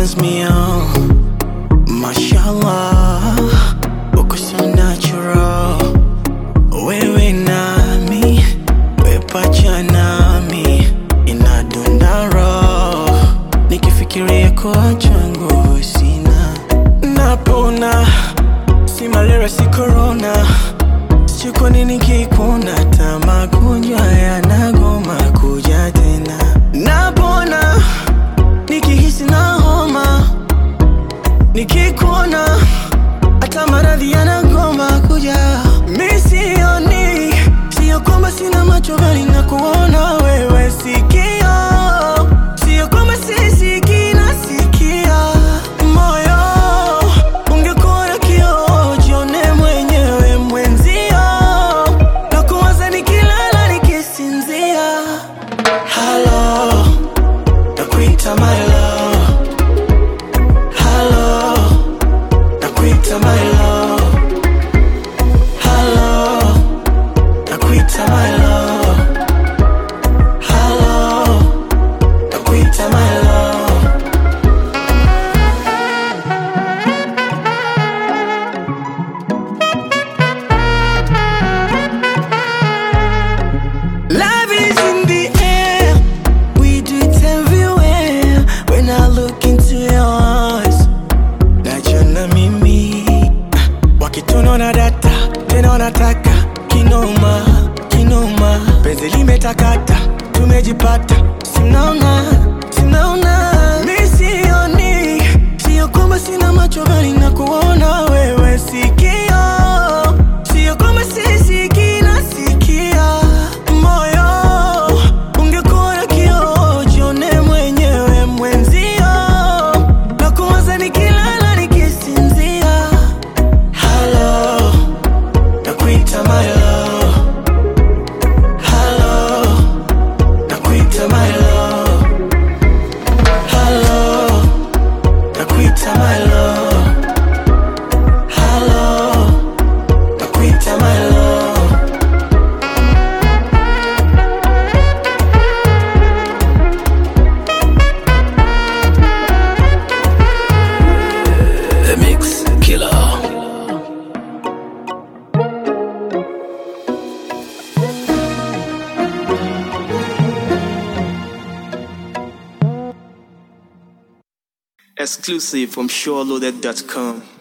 turns me on. Mashallah, uko so natural. Wewe nami, we pacha nami, inadunda roho. Nikifikiria kuacha nguvu sina, napona. Si malaria, si corona, sijui kwa nini kikuna hata magonjwa yanagoma kuja tena. Napona nikihisi na homa nikikuona hata maradhi yanagoma kuja. Mi sioni, sio kwamba sina macho bali na kuona wewe sikio, sio kwamba sisikii nasikia moyo. Ungekuwa na kioo jione mwenyewe mwenzio, na kuwaza nikilala nikisinzia. Halo, nakuita my love Hello, nakuita my love. Hello, nakuita my love. Hello, nakuita my love. Love is in the air. We do it everywhere. When I look into your eyes, najiona mimi wakitunaona data tena wanataka kinoma kinoma, penzi limetakata, tumejipata, simnaona simnaona, mi sioni, sio kwamba sina macho bali na kuona wewe sikio, sio kwamba sisikii nasikia moyo, ungekuwa na kioo jione mwenyewe mwenzio, na kuwaza nikilala nikisinzia. Hello, nakuita my love. Hello, nakuita my love. Hello, nakuita my love. Hello, nakuita my love. The Mix Killer. Exclusive from SureLoaded.com.